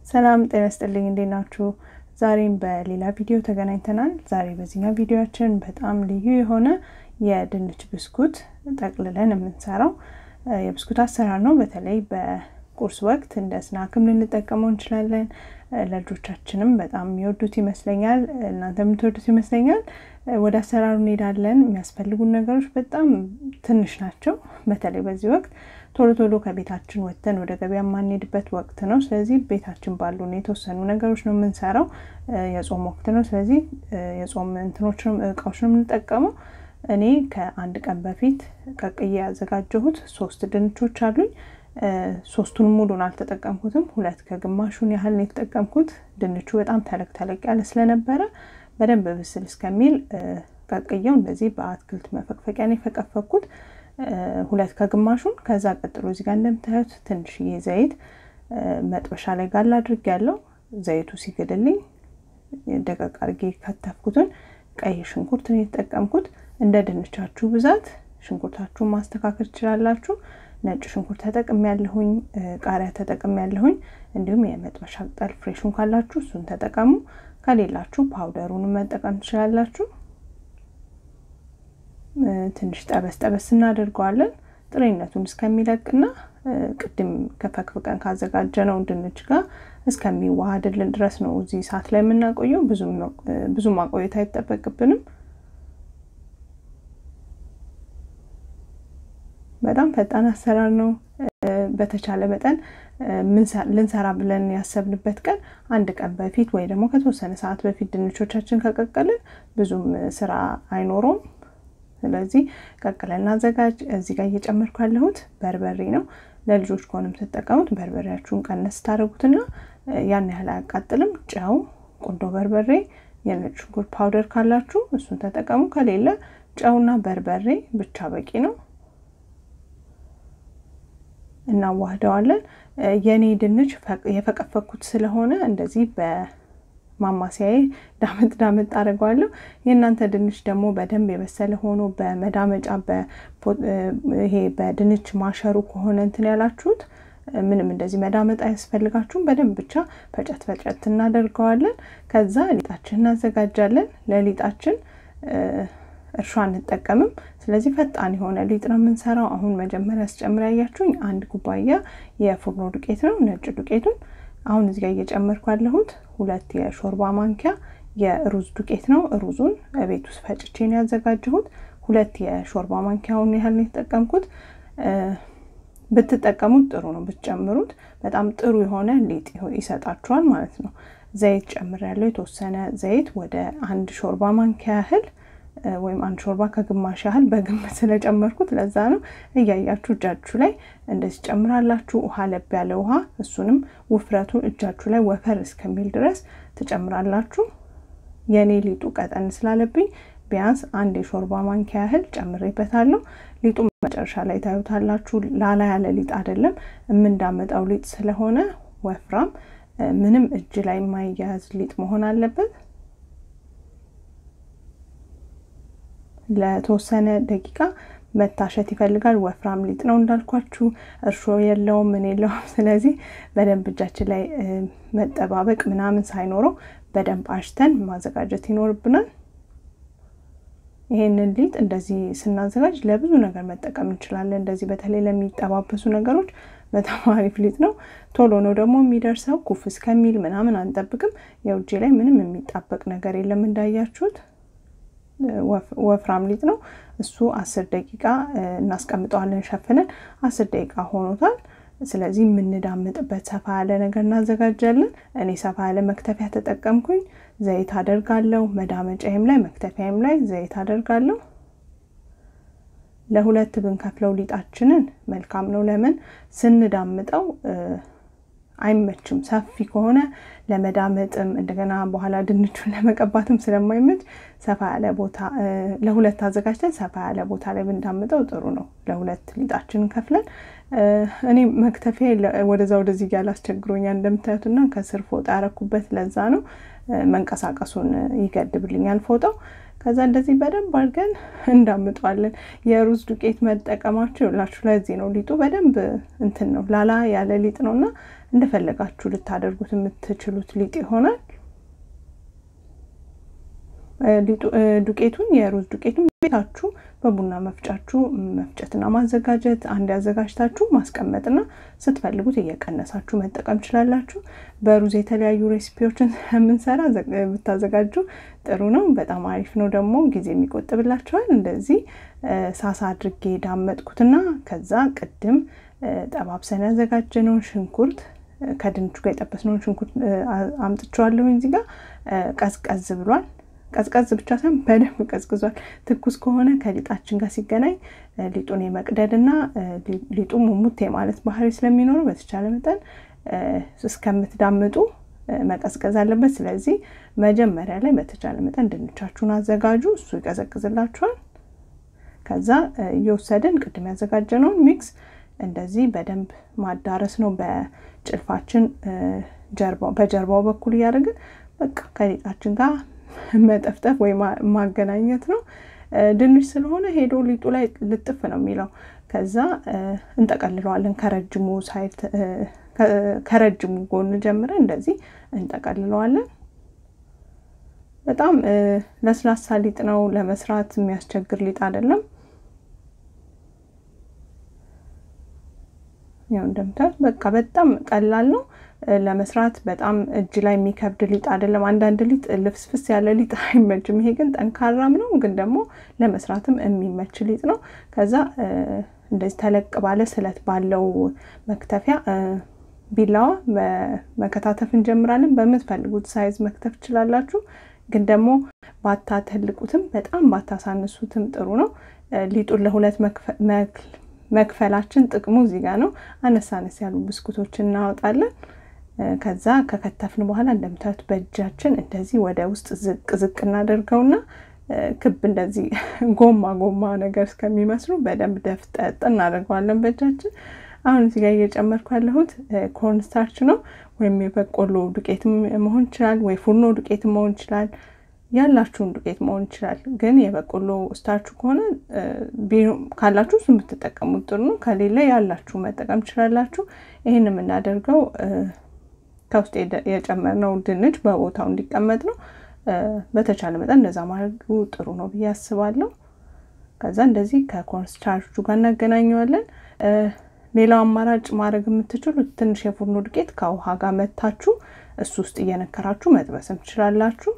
ሰላም ጤና ስጥልኝ፣ እንዴት ናችሁ? ዛሬም በሌላ ቪዲዮ ተገናኝተናል። ዛሬ በዚህኛው ቪዲዮችን በጣም ልዩ የሆነ የድንች ብስኩት ጠቅልለን የምንሰራው የብስኩት አሰራር ነው። በተለይ በቁርስ ወቅት እንደ ስናክም ልንጠቀመው እንችላለን። ለልጆቻችንም በጣም የሚወዱት ይመስለኛል። እናንተ የምትወዱት ይመስለኛል። ወደ አሰራሩ እንሄዳለን። የሚያስፈልጉን ነገሮች በጣም ትንሽ ናቸው። በተለይ በዚህ ወቅት ቶሎ ቶሎ ከቤታችን ወጥተን ወደ ገበያ የማንሄድበት ወቅት ነው። ስለዚህ ቤታችን ባሉን የተወሰኑ ነገሮች ነው የምንሰራው። የጾም ወቅት ነው። ስለዚህ የጾም እንትኖች እቃዎች ነው የምንጠቀመው። እኔ ከአንድ ቀን በፊት ቀቅዬ ያዘጋጀሁት ሶስት ድንቾች አሉኝ። ሶስቱን ሙሉን አልተጠቀምኩትም። ሁለት ከግማሹን ያህል ነው የተጠቀምኩት። ድንቹ በጣም ተለቅ ተለቅ ያለ ስለነበረ በደንብ ብስል እስከሚል ቀቅየው እንደዚህ በአትክልት መፈቅፈቂያ ነው የፈቀፈኩት። ሁለት ከግማሹን ከዛ ቀጥሎ እዚህ ጋር እንደምታዩት ትንሽዬ ዘይት መጥበሻ ላይ ጋል አድርግ ያለው ዘይቱ ሲግልልኝ ደቀቅ አድርጌ ከተፍኩትን ቀይ ሽንኩርት ነው የተጠቀምኩት። እንደ ድንቻችሁ ብዛት ሽንኩርታችሁን ማስተካከል ትችላላችሁ። ነጭ ሽንኩርት ተጠቅም ያለሁኝ፣ ቃሪያ ተጠቅም ያለሁኝ፣ እንዲሁም የመጥበሻ ቅጠል ፍሬሹን ካላችሁ እሱን ተጠቀሙ። ከሌላችሁ ፓውደሩን መጠቀም ትችላላችሁ። ትንሽ ጠበስ ጠበስ እናደርገዋለን ጥሬነቱን እስከሚለቅና ቅድም ከፈክፍቀን ካዘጋጀነው ድንች ጋር እስከሚዋሃድልን ድረስ ነው እዚህ ሰዓት ላይ የምናቆየው። ብዙ ማቆየት አይጠበቅብንም። በጣም ፈጣን አሰራር ነው። በተቻለ መጠን ልንሰራ ብለን ያሰብንበት ቀን አንድ ቀን በፊት ወይ ደግሞ ከተወሰነ ሰዓት በፊት ድንቾቻችን ከቀቀልን ብዙም ስራ አይኖረውም። ስለዚህ ቀቅለን እናዘጋጅ። እዚህ ጋር እየጨመርኩ ያለሁት በርበሬ ነው። ለልጆች ከሆነ የምትጠቀሙት በርበሬያችሁን ቀነስ ታደርጉትና ያን ያህል አያቃጥልም። ጨው፣ ቁንዶ በርበሬ፣ የነጭ ሽንኩርት ፓውደር ካላችሁ እሱን ተጠቀሙ። ከሌለ ጨውና በርበሬ ብቻ በቂ ነው። እናዋህደዋለን። የኔ ድንች የፈቀፈኩት ስለሆነ እንደዚህ በማማሰያዬ ዳመጥ ዳመጥ አድርገዋለሁ። የእናንተ ድንች ደግሞ በደንብ የበሰለ ሆኖ በመዳመጫ ይሄ በድንች ማሸሩ ከሆነ እንትን ያላችሁት ምንም እንደዚህ መዳመጥ አያስፈልጋችሁም። በደንብ ብቻ ፈጨት ፈጨት እናደርገዋለን። ከዛ ሊጣችን እናዘጋጃለን። ለሊጣችን እርሾ አንጠቀምም። ስለዚህ ፈጣን የሆነ ሊጥ ነው የምንሰራው። አሁን መጀመሪያ ስጨምር ያያችሁኝ አንድ ኩባያ የፉርኖ ዱቄት ነው፣ ነጭ ዱቄቱን። አሁን እዚህ ጋር እየጨመርኩ ያለሁት ሁለት የሾርባ ማንኪያ የሩዝ ዱቄት ነው። ሩዙን ቤት ውስጥ ፈጭቼ ነው ያዘጋጀሁት። ሁለት የሾርባ ማንኪያውን ያህል ነው የተጠቀምኩት። ብትጠቀሙት ጥሩ ነው፣ ብትጨምሩት በጣም ጥሩ የሆነ ሊጥ ይሰጣችኋል ማለት ነው። ዘይት ጨምሬያለሁ፣ የተወሰነ ዘይት ወደ አንድ ሾርባ ማንኪያ ያህል ወይም አንድ ሾርባ ከግማሽ ያህል በግምት ስለጨመርኩት ለዛ ነው። እያያችሁ እጃችሁ ላይ እንደዚህ ጨምራላችሁ። ውሃ ለብ ያለ ውሃ፣ እሱንም ውፍረቱ እጃችሁ ላይ ወፈር እስከሚል ድረስ ትጨምራላችሁ። የእኔ ሊጡ ቀጠን ስላለብኝ ቢያንስ አንድ የሾርባ ማንኪያ ያህል ጨምሬበታለሁ። ሊጡ መጨረሻ ላይ ታዩታላችሁ። ላላ ያለ ሊጥ አይደለም፣ የምንዳመጣው ሊጥ ስለሆነ ወፍራም፣ ምንም እጅ ላይ የማይያያዝ ሊጥ መሆን አለበት። ለተወሰነ ደቂቃ መታሸት ይፈልጋል። ወፍራም ሊጥ ነው እንዳልኳችሁ፣ እርሾ የለውም ምን የለውም። ስለዚህ በደንብ እጃችን ላይ መጠባበቅ ምናምን ሳይኖረው በደንብ አሽተን ማዘጋጀት ይኖርብናል። ይሄንን ሊጥ እንደዚህ ስናዘጋጅ ለብዙ ነገር መጠቀም እንችላለን። እንደዚህ በተለይ ለሚጠባበሱ ነገሮች በጣም አሪፍ ሊጥ ነው። ቶሎ ነው ደግሞ የሚደርሰው። ኩፍ እስከሚል ምናምን አንጠብቅም። የውጭ ላይ ምንም የሚጣበቅ ነገር የለም እንዳያችሁት ወፍራም ሊጥ ነው እሱ። አስር ደቂቃ እናስቀምጠዋለን ሸፍነን። አስር ደቂቃ ሆኖታል። ስለዚህ የምንዳምጥበት ሰፋ ያለ ነገር እናዘጋጃለን። እኔ ሰፋ ያለ መክተፊያ ተጠቀምኩኝ። ዘይት አደርጋለሁ። መዳመጫዬም ላይ መክተፊያም ላይ ዘይት አደርጋለሁ። ለሁለት ብንከፍለው ሊጣችንን መልካም ነው። ለምን ስንዳምጠው አይመችም። ሰፊ ከሆነ ለመዳመጥም እንደገና በኋላ ድንቹን ለመቀባትም ስለማይመች ሰፋ ያለ ቦታ ለሁለት አዘጋጅተን ሰፋ ያለ ቦታ ላይ ብንዳምጠው ጥሩ ነው። ለሁለት ሊጣችንን ከፍለን እኔ መክተፊያ ወደዛ ወደዚህ እያለ አስቸግሮኛል እንደምታዩትና ከስር ፎጣ ያረኩበት ለዛ ነው። መንቀሳቀሱን ይገድብልኛል ፎጣው። ከዛ እንደዚህ በደንብ አድርገን እንዳምጠዋለን። የሩዝ ዱቄት መጠቀማችሁ ይኸውላችሁ ለዚህ ነው ሊጡ በደንብ እንትን ነው ላላ ያለ ሊጥ ነው እና እንደፈለጋችሁ ልታደርጉት የምትችሉት ሊጥ ይሆናል። ዱቄቱን የሩዝ ዱቄቱን ቤታችሁ በቡና መፍጫችሁ መፍጨትና ማዘጋጀት አንድ ያዘጋጅታችሁ ማስቀመጥና ስትፈልጉት እየቀነሳችሁ መጠቀም ችላላችሁ። በሩዝ የተለያዩ ሬሲፒዎችን የምንሰራ ብታዘጋጁ ጥሩ ነው። በጣም አሪፍ ነው። ደግሞ ጊዜ የሚቆጥብላችኋል። እንደዚህ ሳሳ አድርጌ ዳመጥኩትና ከዛ ቅድም ጠባብሰን ያዘጋጀነውን ሽንኩርት ከድንቹ ጋር የጠበስነውን ሽንኩርት አምጥቼዋለሁኝ። እዚህ ጋር ቀዝቀዝ ብሏል። ቀዝቀዝ ብቻ ሳይሆን በደንብ ቀዝቅዟል። ትኩስ ከሆነ ከሊጣችን ጋር ሲገናኝ ሊጡን የመቅደድና ሊጡ ሙሙት የማለት ባህሪ ስለሚኖረው በተቻለ መጠን እስከምትዳምጡ መቀዝቀዝ አለበት። ስለዚህ መጀመሪያ ላይ በተቻለ መጠን ድንቻችሁን አዘጋጁ፣ እሱ ይቀዘቅዝላችኋል። ከዛ እየወሰድን ቅድም ያዘጋጀነውን ሚክስ እንደዚህ በደንብ ማዳረስ ነው። በጭልፋችን በጀርባው በኩል እያደረግን በቃ ከሊጣችን ጋር መጠፍጠፍ ወይ ማገናኘት ነው። ድንች ስለሆነ ሄዶ ሊጡ ላይ ልጥፍ ነው የሚለው። ከዛ እንጠቀልለዋለን ከረጅሙ ሳይድ ከረጅሙ ጎን ጀምረን እንደዚህ እንጠቀልለዋለን። በጣም ለስላሳ ሊጥ ነው፣ ለመስራት የሚያስቸግር ሊጥ አይደለም። ያው እንደምታዩት በቃ በጣም ቀላል ነው ለመስራት በጣም እጅ ላይ የሚከብድ ሊጥ አይደለም። አንዳንድ ሊጥ ልፍስፍስ ያለ ሊጥ አይመችም። ይሄ ግን ጠንካራም ነው፣ ግን ደግሞ ለመስራትም የሚመች ሊጥ ነው። ከዛ እንደዚህ ተለቅ ባለ ስለት ባለው መክተፊያ ቢላዋ መከታተፍ እንጀምራለን። በምትፈልጉት ሳይዝ መክተፍ ትችላላችሁ፣ ግን ደግሞ ባታተልቁትም በጣም ባታሳንሱትም ጥሩ ነው። ሊጡን ለሁለት መክፈላችን ጥቅሙ እዚህ ጋር ነው። አነስ አነስ ያሉ ብስኩቶችን እናወጣለን። ከዛ ከከተፍን በኋላ እንደምታዩት በእጃችን እንደዚህ ወደ ውስጥ ዝቅ ዝቅ እናደርገውና ክብ እንደዚህ ጎማ ጎማ ነገር እስከሚመስሉ በደንብ ደፍጠጥ እናደርገዋለን በእጃችን። አሁን እዚህ ጋር እየጨመርኩ ያለሁት ኮርን ስታርች ነው፣ ወይም የበቆሎ ዱቄትም መሆን ይችላል፣ ወይ ፉርኖ ዱቄትም መሆን ይችላል። ያላችሁን ዱቄት መሆን ይችላል። ግን የበቆሎ ስታርቹ ከሆነ ካላችሁ እሱን ብትጠቀሙት ጥሩ ነው። ከሌለ ያላችሁ መጠቀም ትችላላችሁ። ይህን የምናደርገው ከውስጥ የጨመርነው ድንች በቦታው እንዲቀመጥ ነው። በተቻለ መጠን እንደዛ ማድረጉ ጥሩ ነው ብዬ አስባለሁ። ከዛ እንደዚህ ከኮንስታርቹ ጋር እናገናኘዋለን። ሌላው አማራጭ ማድረግ የምትችሉት ትንሽ የፉርኖ ዱቄት ከውሃ ጋር መታችሁ እሱ ውስጥ እየነከራችሁ መጥበስም ትችላላችሁ።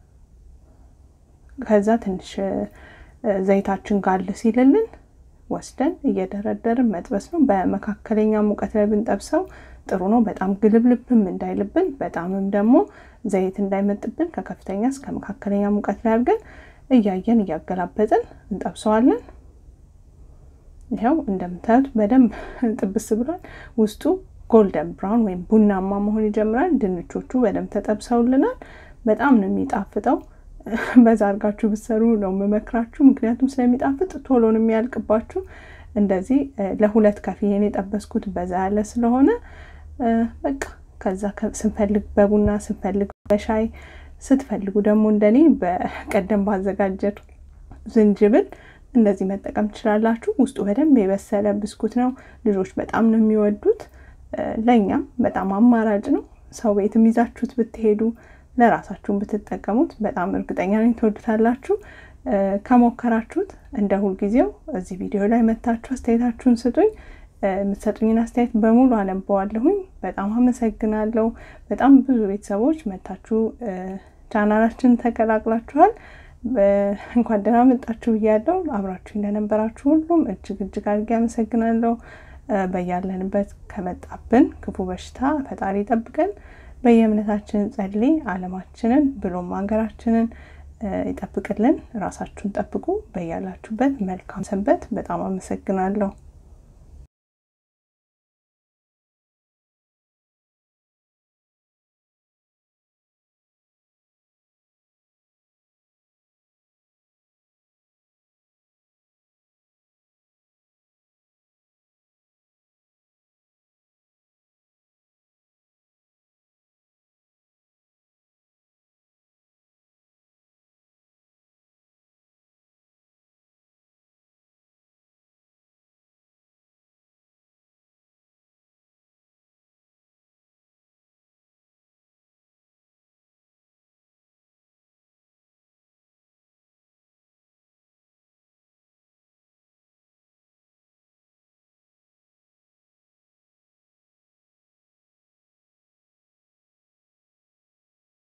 ከዛ ትንሽ ዘይታችን ጋል ሲልልን ወስደን እየደረደርን መጥበስ ነው። በመካከለኛ ሙቀት ላይ ብንጠብሰው ጥሩ ነው። በጣም ግልብልብም እንዳይልብን፣ በጣምም ደግሞ ዘይት እንዳይመጥብን ከከፍተኛ እስከ መካከለኛ ሙቀት ላይ አድርገን እያየን እያገላበጥን እንጠብሰዋለን። ይኸው እንደምታዩት በደንብ ጥብስ ብሏል። ውስጡ ጎልደን ብራውን ወይም ቡናማ መሆን ይጀምራል። ድንቾቹ በደንብ ተጠብሰውልናል። በጣም ነው የሚጣፍጠው። በዛ አድርጋችሁ ብትሰሩ ነው የምመክራችሁ፣ ምክንያቱም ስለሚጣፍጥ ቶሎ ነው የሚያልቅባችሁ። እንደዚህ ለሁለት ከፍዬን የጠበስኩት በዛ ያለ ስለሆነ በቃ ከዛ ስንፈልግ በቡና ስንፈልግ በሻይ ስትፈልጉ ደግሞ እንደኔ በቀደም ባዘጋጀት ዝንጅብል እንደዚህ መጠቀም ትችላላችሁ። ውስጡ በደንብ የበሰለ ብስኩት ነው። ልጆች በጣም ነው የሚወዱት። ለእኛም በጣም አማራጭ ነው። ሰው ቤትም ይዛችሁት ብትሄዱ ለራሳችሁን ብትጠቀሙት በጣም እርግጠኛ ነኝ ትወዱታላችሁ። ከሞከራችሁት እንደ ሁልጊዜው እዚህ ቪዲዮ ላይ መታችሁ አስተያየታችሁን ስጡኝ። የምትሰጡኝን አስተያየት በሙሉ አነበዋለሁኝ። በጣም አመሰግናለሁ። በጣም ብዙ ቤተሰቦች መታችሁ ቻናላችን ተቀላቅላችኋል። እንኳን ደህና መጣችሁ ብያለሁ። አብራችሁ እንደነበራችሁ ሁሉም እጅግ እጅግ አድርጌ አመሰግናለሁ። በያለንበት ከመጣብን ክፉ በሽታ ፈጣሪ ይጠብቀን። በየእምነታችን ጸልይ። ዓለማችንን ብሎም ሀገራችንን ይጠብቅልን። ራሳችሁን ጠብቁ። በያላችሁበት መልካም ሰንበት። በጣም አመሰግናለሁ።